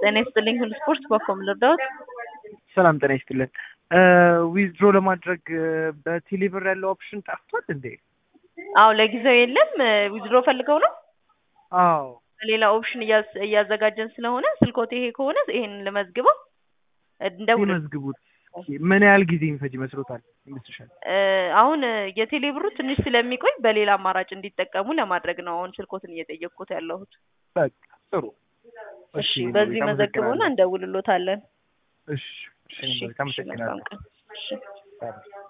ጤና ይስጥልኝ ሁሉ ስፖርት በኮም ልርዳዎት? ሰላም ጤና ይስጥልን። ዊዝድሮ ለማድረግ በቴሌብር ያለው ኦፕሽን ጠፍቷል እንዴ? አዎ ለጊዜው የለም። ዊዝድሮ ፈልገው ነው? አዎ ሌላ ኦፕሽን እያዝ- እያዘጋጀን ስለሆነ ስልኮት ይሄ ከሆነ ይሄንን ልመዝግበው እንደውል ሲመዝግቡት ምን ያህል ጊዜ የሚፈጅ ይመስሎታል ይመስልሻል? አሁን የቴሌብሩ ትንሽ ስለሚቆይ በሌላ አማራጭ እንዲጠቀሙ ለማድረግ ነው አሁን ስልኮትን እየጠየቅኩት ያለሁት። በቃ ጥሩ። እሺ በዚህ መዘግበውና እንደውልሎታለን። እሺ እሺ እሺ መልካም እሺ መልካም አመሰግናለሁ። ቀን። እሺ ሰላም